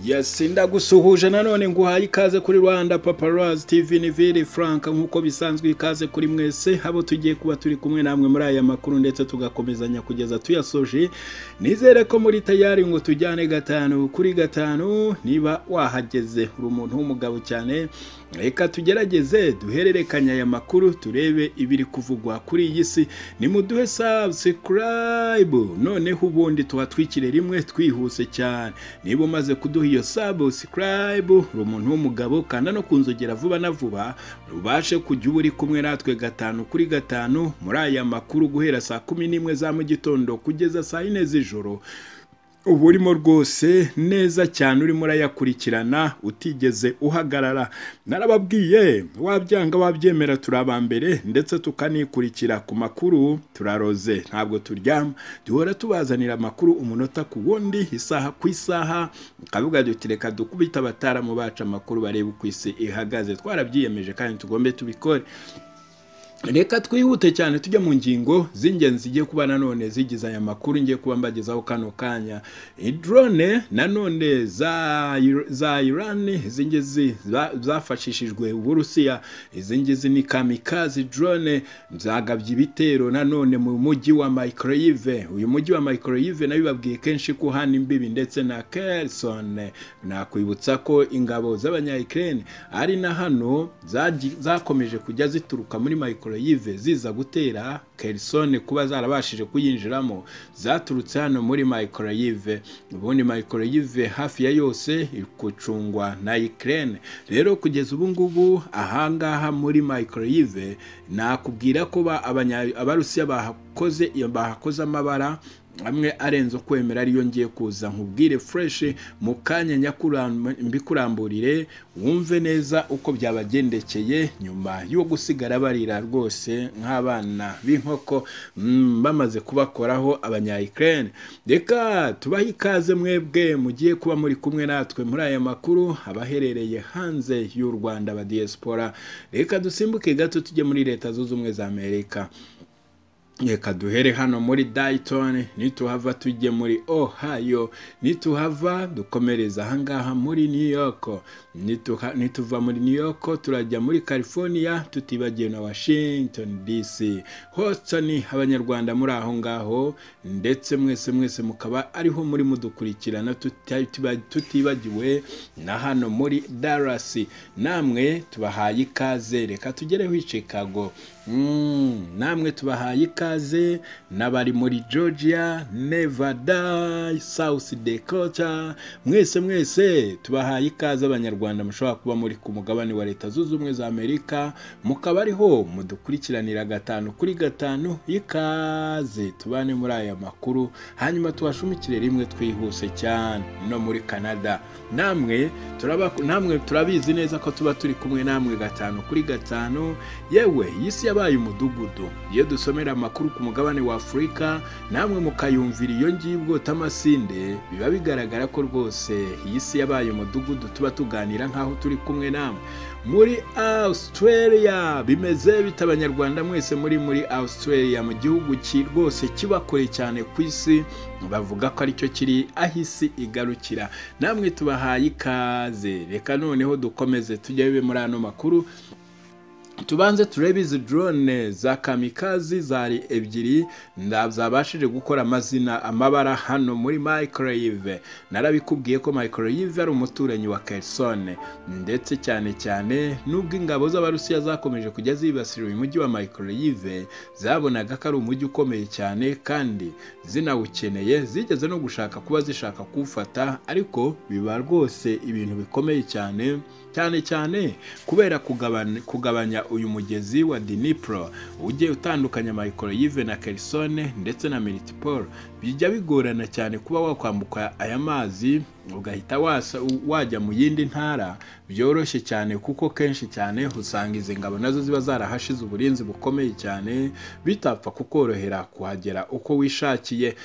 yesi ndagusuhuje nanone nguhaye ikaze kuri rwanda paparazi tivi nivire frank nk'uko bisanzwe ikaze kuri mwese abo tugiye kuba turi kumwe namwe muri aya makuru ndetse tugakomezanya kugeza tuyasoje nizere ko muri tayari ngo tujyane gatanu kuri gatanu niba wahageze uri umuntu w'umugabo cyane reka tugerageze duhererekanya aya makuru turebe ibiri kuvugwa kuri iyi si nimuduhe sabusikarayibu noneho ubundi tuhatwikire rimwe twihuse cyane niba umaze kuduha iyo sabusikarayibu uri umuntu w'umugabo kandi no kunzogera vuba na vuba ubashe kujya uba uri kumwe natwe gatanu kuri gatanu muri aya makuru guhera saa kumi n'imwe za mu gitondo kugeza saa yine z'ijoro uba urimo rwose neza cyane urimo urayakurikirana utigeze uhagarara narababwiye wabyanga wabyemera turaba mbere ndetse tukanikurikira ku makuru turaroze ntabwo turyama duhora tubazanira amakuru umunota ku wundi isaha ku isaha tukavuga duti reka dukubite abataramu bacu amakuru barebe uko isi ihagaze twarabyiyemeje kandi tugombe tubikore reka twihute cyane tujya mu ngingo z'ingenzi zigiye kuba nanone zigize aya makuru ngiye kuba mbagezaho kano kanya drone nanone za za irani izi ngizi zafashishijwe uburusiya izi ngizi ni kamikazi drone zagabye ibitero nanone mu mujyi wa microyive uyu mujyi wa microyive nayo bibabwiye kenshi ko hano imbibi ndetse na kerson nakwibutsa ko ingabo z'abanyayikirere ari na hano zakomeje kujya zituruka muri microyive yive ziza gutera kerisone kuba zarabashije kuyinjiramo zaturutse hano muri microyive ubundi microyive hafi ya yose ikucungwa na ikirere rero kugeza ubu ngubu ahangaha muri microyive nakubwira ko abarusiya bahakoze iyo bahakoze amabara amwe arenze ukwemera ariyo ngiye kuza nkubwire fureshi mu kanya mbikuramburire wumve neza uko byabagendekeye nyuma yo gusigara barira rwose nk'abana b'inkoko bamaze kubakoraho abanyayikirere reka tubahe ikaze mwebwe mugiye kuba muri kumwe natwe muri aya makuru abaherereye hanze y'u rwanda badiyesipora reka dusimbuke gato tujye muri leta zunze ubumwe za amerika reka duhere hano muri Dayton nituhava tujye muri Ohio nituhava dukomereza ahangaha muri New York nituva muri New York turajya muri California tutibagiwe na Washington DC Houston abanyarwanda muri aho ngaho ndetse mwese mwese mukaba ariho muri mudukurikirana tutibagiwe na hano muri Dallas namwe tubahaye ikaze reka tugereho i Chicago namwe tubahaye ikaze n'abari muri georgia nevada south dakota mwese mwese tubahaye ikaze abanyarwanda mushobora kuba muri ku mugabane wa leta zunze ubumwe za amerika mukaba ariho mudukurikiranira gatanu kuri gatanu y'ikaze tubane muri aya makuru hanyuma tubashumikire rimwe twihuse cyane no muri canada namwe namwe turabizi neza ko tuba turi kumwe namwe gatanu kuri gatanu yewe iyi si yabaye umudugudu iyo dusomera amakuru ku mugabane wa afurika namwe mukayumvira iyo ngiyo ubwota amasinde biba bigaragara ko rwose iyi si yabaye umudugudu tuba tuganira nk'aho turi kumwe namwe muri Australia bimeze bita abanyarwanda mwese muri muri Australia mu gihugu rwose kiba kure cyane ku isi bavuga ko aricyo kiri aho isi igarukira namwe tubahaye ikaze reka noneho dukomeze tujye muri ano makuru tubanze turebe izi drone za kamikazi zari ebyiri zabashije gukora amazina amabara hano muri microyive narabikubwiye ko microyive ari umuturanyi wa kerisone ndetse cyane cyane nubwo ingabo z'abarusiya zakomeje kujya zibasira uyu mujyi wa microyive zabonaga ko ari umujyi ukomeye cyane kandi zinawukeneye zigeze no gushaka kuba zishaka kuwufata ariko biba rwose ibintu bikomeye cyane cyane cyane kubera kugabanya uyu mugezi wa dinipro ujye utandukanya microyive na kerisone ndetse na meritiporo bijya bigorana cyane kuba wakwambuka aya mazi ugahita wajya mu yindi ntara byoroshye cyane kuko kenshi cyane usanga izi ngabo nazo ziba zarahashize uburinzi bukomeye cyane bitapfa kukorohera kuhagera uko wishakiye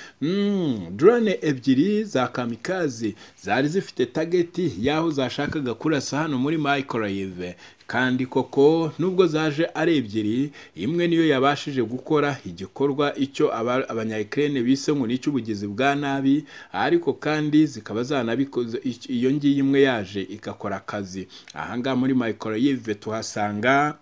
drone ebyiri za kamikazi zari zifite tageti y'aho zashakaga kurasa hano muri microyive kandi koko nubwo zaje ari ebyiri imwe niyo yabashije gukora igikorwa icyo abanyayikirere bise ngo n'icy'ubugizi bwa nabi ariko kandi zikaba zanabikoze iyo ngiyi imwe yaje igakora akazi ahangaha muri microyive tuhasanga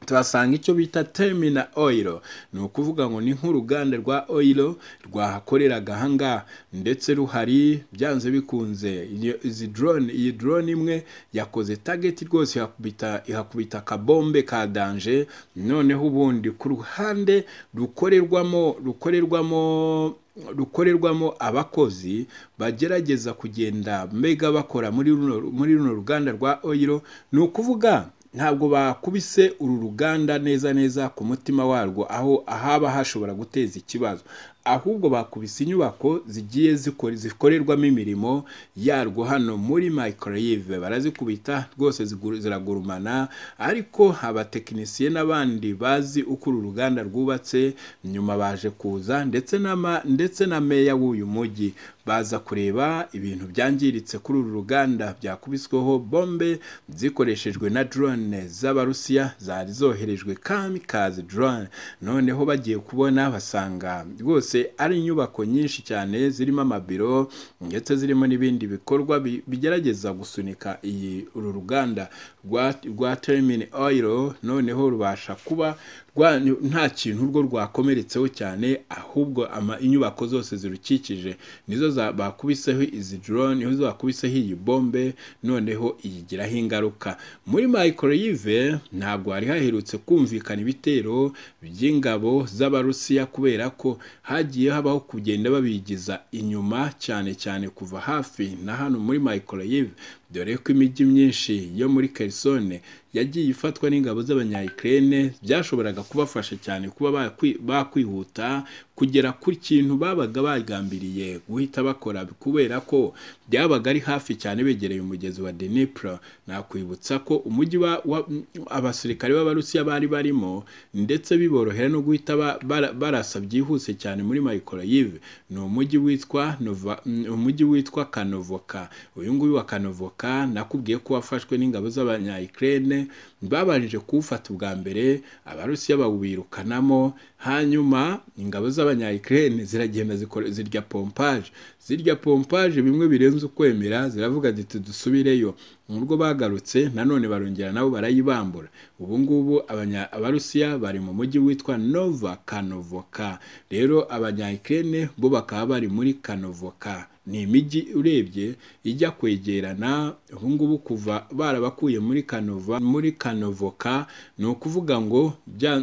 tuhasanga icyo bita termina oil ni ukuvuga ngo ni nk'uruganda rwa oil rwahakoreraga ahangaha ndetse ruhari byanze bikunze izi drone iyi drone imwe yakoze target rwose ihakubita ihakubita akabombe ka danje noneho ubundi ku ruhande rukorerwamo rukorerwamo rukorerwamo abakozi bagerageza kugenda mbega bakora muri runo muri runo ruganda rwa oil ni ukuvuga ntabwo bakubise uru ruganda neza neza ku mutima warwo aho ahaba hashobora guteza ikibazo ahubwo bakubise inyubako zigiye zikorerwamo imirimo yarwo hano muri microyive barazikubita rwose ziragurumana ariko abatekinisiye n'abandi bazi uko uru ruganda rwubatse nyuma baje kuza ndetse na meya w'uyu mujyi baza kureba ibintu byangiritse kuri uru ruganda byakubisweho bombe zikoreshejwe na drone z'abarusiya zari zoherejwe kamikazi drone noneho bagiye kubona basanga rwose ari inyubako nyinshi cyane zirimo amabiro ndetse zirimo n'ibindi bikorwa bigerageza gusunika iyi uru ruganda rwa terimini oyiro noneho rubasha kuba nta kintu urwo rwakomeretseho cyane ahubwo inyubako zose zirukikije nizo bakubiseho izi drone nizo bakubiseho iyi bombe noneho iyigiraho ingaruka muri microyive ntabwo hari haherutse kumvikana ibitero by'ingabo z'abarusiya kubera ko hagiye habaho kugenda babigiza inyuma cyane cyane kuva hafi na hano muri microyive dore ko imijyi myinshi yo muri kerisone yagiye ifatwa n'ingabo z'abanyayikirere byashoboraga kubafasha cyane kuba bakwihuta kugera ku kintu babaga bagambiriye guhita bakora kubera ko byabaga ari hafi cyane begereye umugezi wa denipro nakwibutsa ko umujyi abasirikare b'abarusiya bari barimo ndetse biborohera no guhita barasa byihuse cyane muri microyive ni umujyi witwa umujyi witwa kanovoka uyu nguyu wa kanovoka nakubwiye ko wafashwe n'ingabo z'abanyayikirere babanje kuwufata ubwa mbere abarusiya bawirukanamo hanyuma ingabo z'abanyayikirere ziragenda zirya pompaje zirya pompaje bimwe birenze ukwemera ziravuga ziti dusubireyo nubwo bagarutse nanone barongera nabo barayibambura ubu ngubu abarusiya bari mu mujyi witwa nova kanovoka rero abanyayikirere bo bakaba bari muri kanovoka ni imijyi urebye ijya kwegerana ubu ngubu kuva barabakuye muri kanova muri kanovoka ni ukuvuga ngo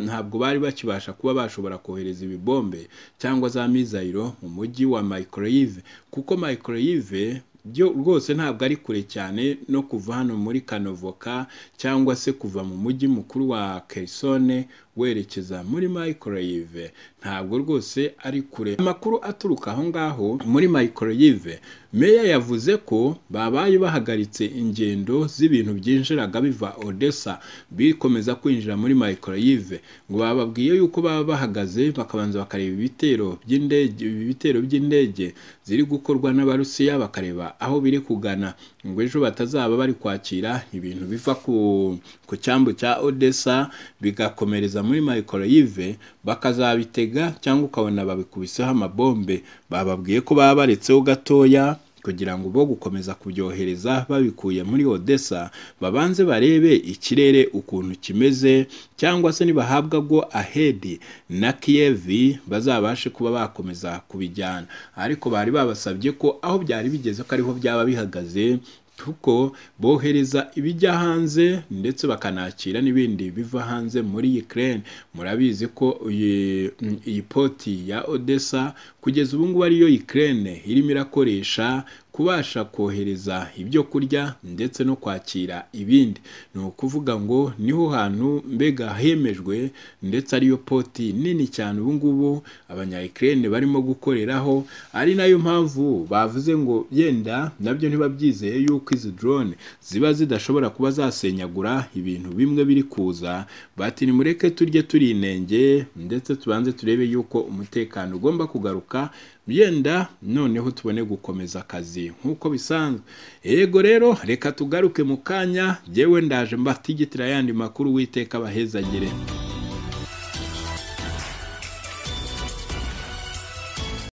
ntabwo bari bakibasha kuba bashobora kohereza ibibombe cyangwa za mizayiro mu mujyi wa microyive kuko microyive byo rwose ntabwo ari kure cyane no kuva hano muri kanovoka cyangwa se kuva mu mujyi mukuru wa kerisone werekeza muri microyive ntabwo rwose ari kure amakuru aturuka aho ngaho muri microyive meya yavuze ko babaye bahagaritse ingendo z'ibintu byinjiraga biva odessa bikomeza kwinjira muri microyive ngo bababwiye yuko baba bahagaze bakabanza bakareba ibitero by'indege ibitero by'indege ziri gukorwa n'abarusiya bakareba aho biri kugana ngo ejo batazaba bari kwakira ibintu biva ku, ku cyambu cya odessa bigakomereza muri microyive bakazabitega cyangwa ukabona babikubiseho amabombe bababwiye ko baba baretseho gatoya kugira ngo bo gukomeza kubyohereza babikuye muri odessa babanze barebe ikirere ukuntu kimeze cyangwa se nibahabwa bwo ahedi na kiyevi bazabashe kuba bakomeza kubijyana ariko bari babasabye ko aho byari bigeze ko ariho byaba bihagaze kuko bohereza ibijya hanze ndetse bakanakira n'ibindi biva hanze muri Ukraine murabizi ko iyi poti ya Odessa kugeza ubu ngubu ariyo Ukraine irimo irakoresha kubasha kohereza ibyo kurya ndetse no kwakira ibindi ni ukuvuga ngo niho hantu mbega hemejwe ndetse ariyo poti nini cyane ubu ngubu abanyayikirere barimo gukoreraho ari nayo mpamvu bavuze ngo yenda nabyo ntibabyizeye yuko izi drone ziba zidashobora kuba zasenyagura ibintu bimwe biri kuza bati nimureke turye turi inenge ndetse tubanze turebe yuko umutekano ugomba kugaruka yenda noneho tubone gukomeza akazi nk'uko bisanzwe yego rero reka tugaruke mu kanya jyewe ndaje mbatigitira ayandi makuru witeka abahezagire